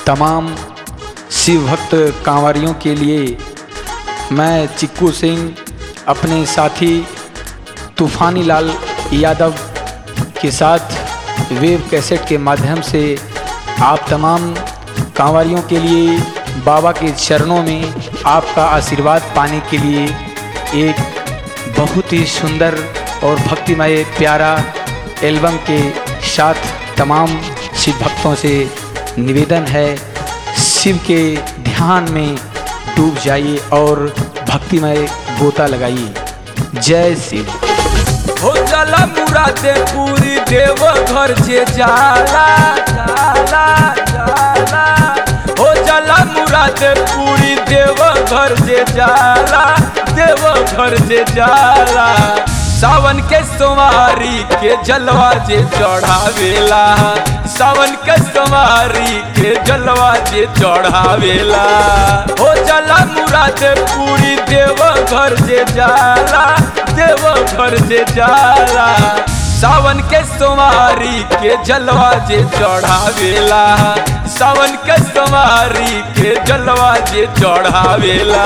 तमाम शिव भक्त कांवरियों के लिए मैं चिक्कू सिंह अपने साथी तूफानी लाल यादव के साथ वेब कैसेट के माध्यम से आप तमाम कांवरियों के लिए बाबा के चरणों में आपका आशीर्वाद पाने के लिए एक बहुत ही सुंदर और भक्तिमय प्यारा एल्बम के साथ तमाम शिव भक्तों से निवेदन है शिव के ध्यान में डूब जाइए और भक्तिमय गोता लगाइए जय शिव हो जाला मुरादे पूरी देव घर जे जाला जाला जाला हो जाला मुरादे पूरी देव घर जे जाला देव घर जे जाला सावन के सोमारी के जलवा जे चढ़ावेला सावन के सोमारी के जलवा जे चढ़ावेला हो जाला मुरादे पूरी देव घर जे जाला देव घर जे जाला सावन के सोमारी के जलवा जे चढ़ावेला सावन के सोमारी के जलवा जे चढ़ावेला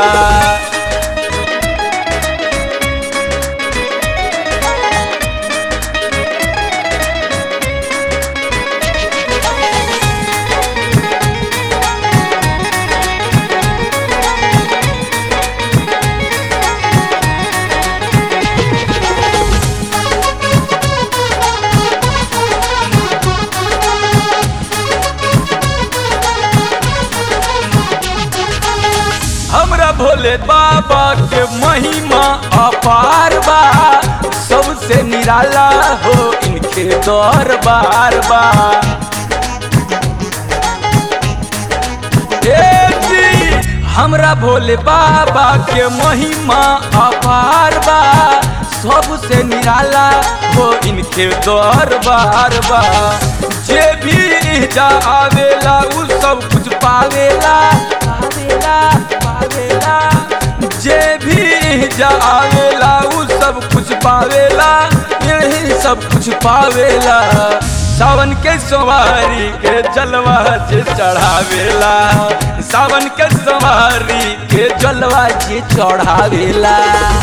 हमरा भोले बाबा के महिमा अपार बा सबसे निराला हो इनके दरबार बा ए जी, हमरा भोले बाबा के महिमा अपार बा सबसे निराला हो इनके दरबार बा जे भी जा आवेला उ सब कुछ पावेला पावेला पावेला जे भी जा आवेला उ सब कुछ पावेला यही सब कुछ पावेला सावन के सवारी के जलवा जे चढ़ावेला सावन के सवारी के जलवा जे चढ़ावेला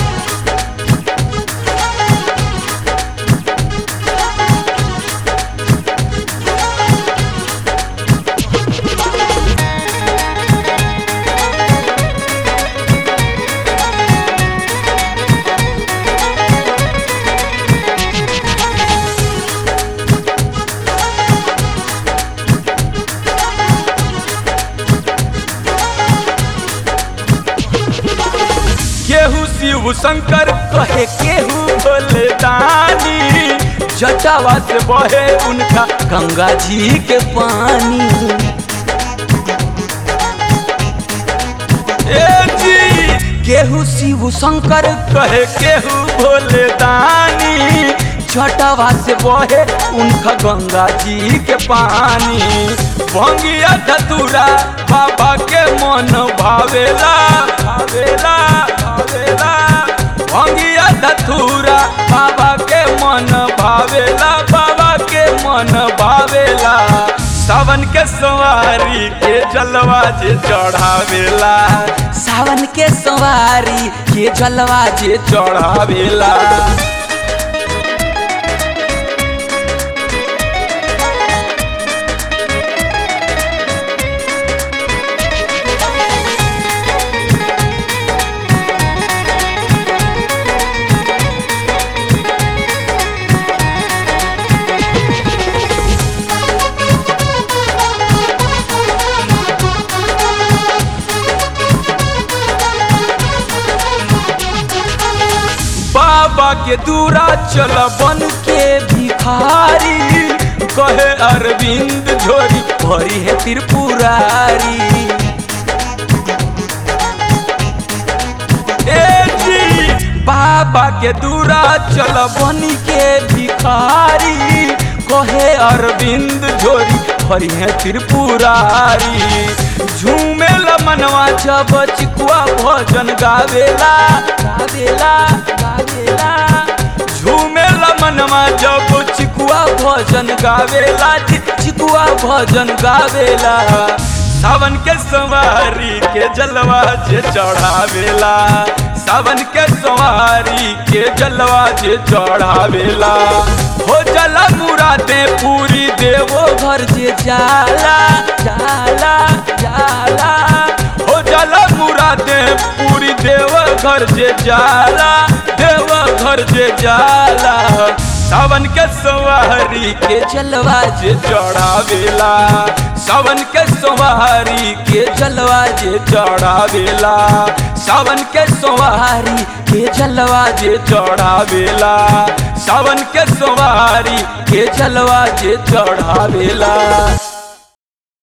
केहू शिव शंकर कहे केहू भोले दानी जटावा से बहे उनका गंगा जी के पानी ए जी केहू शिव शंकर कहे केहू भोले दानी जटावा से बहे उनका गंगा जी के पानी भंगिया धतुरा बाबा के मन भावेला भावेला भावेला भंगिया धतुरा बाबा के मन भावेला बाबा के मन भावेला सावन के सवारी के जलवा जे चढ़ावेला सावन के सवारी के जलवा जे चढ़ावेला बाबा के दूरा चल बन के भिखारी कहे अरविंद झोरी भरी है त्रिपुरारी ए जी बाबा के दूरा चल बन के भिखारी कहे अरविंद झोरी भरी है त्रिपुरारी झूमे मनवा जब चिकुआ भजन गावेला गावेला गावेला झूमे मनवा जब चिकुआ भजन गावेला चिकुआ भजन गावेला सावन के सवारी के जलवा जे चढ़ावेला सावन के सवारी के जलवा जे चढ़ावेला हो जला मुरादे पूरी देवो घर जे जाला जाला जाला हो जला मुरादे पूरी देव घर जे जाला देव घर जे जाला सावन के सवारी के जलवा जे चढ़ावेला सावन के सवारी के जलवा जे चढ़ावेला सावन के सवारी के जलवा जे चढ़ावेला सावन के सवारी के जलवा जे चढ़ावेला